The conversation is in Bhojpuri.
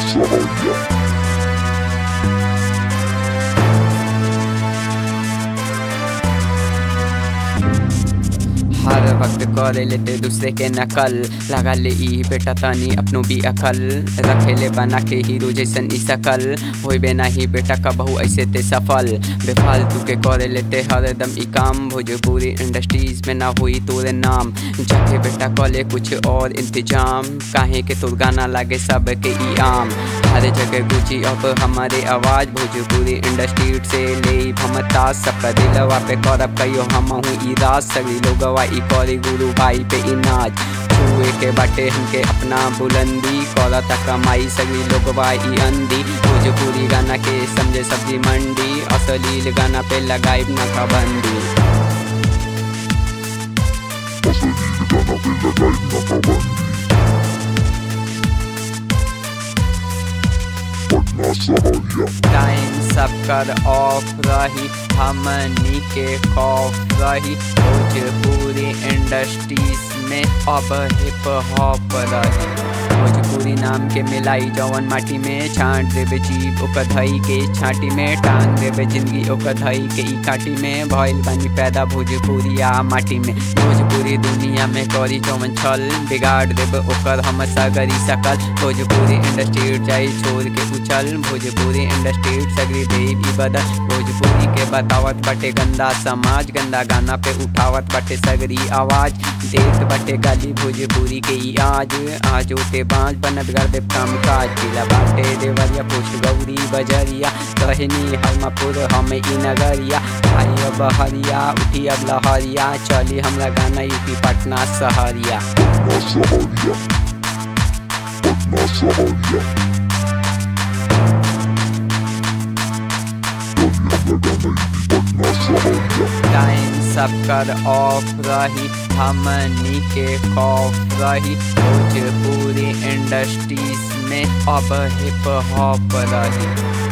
Sahaya. हर वक्त करे लेते दूसरे के नकल लगा ले ई बेटा तनी अपनो भी अकल रखे ले बना के हीरो जैसन ई सकल होई बे नहीं बेटा कबहू ऐसे ते सफल बेफालतू के करे लेते हरदम ई काम भोजपुरी इंडस्ट्रीज में ना हुई तोरे नाम जाके बेटा कले कुछ और इंतजाम काहे के तोर गाना लागे सब के ई आम हर जगह गुची अब हमारे आवाज भोजपुरी इंडस्ट्री से ले भमता सबका दिलवा पे करब कहियो हम हूँ ई राज सभी लोगवा ई करी गुरु भाई पे ई नाच छुए के बाटे हमके अपना बुलंदी करता कमाई सभी लोगवा ई अंधी भोजपुरी गाना के समझे सब्जी मंडी असलील गाना पे लगाई ना पाबंदी Asal di negara pila lain na kabandi. Patna Sahaya. Time सब कर ऑफ रही हमनी के खौफ रही भोजपुरी इंडस्ट्रीज में अब हिप हॉप रही भोजपुरी नाम के मिलाई जवन माटी में छांट देवे जीव ओकर धई के छाटी में टांग देवे जिंदगी ओकर धई के ई काटी में भइल बनी पैदा भोजपुरिया माटी में भोजपुरी दुनिया में करी जवन छल बिगाड़ देवे ओकर हम सगरी सकल भोजपुरी इंडस्ट्री जाई छोड़ के उछल भोजपुरी इंडस्ट्री सगरी देवी बदल भोजपुरी के बतावत बटे गंदा समाज गंदा गाना पे उठावत बटे सगरी आवाज देत बटे गाली भोजपुरी के ई आज आज ओते बाँच बनत कर दे काम काज किला बाटे देवरिया पुष्ट गौरी बजरिया कहनी हमपुर हम ई नगरिया आई अब हरिया उठी अब लहरिया चली हमरा गाना यूपी पटना सहरिया Patna Sahaya. Patna Sahaya. Chali hamra gana iti Patna Sahaya. Time सब कर ऑफ रही हमनी के खौफ रही भोजपुरी इंडस्ट्रीज में अब हिप हॉप रही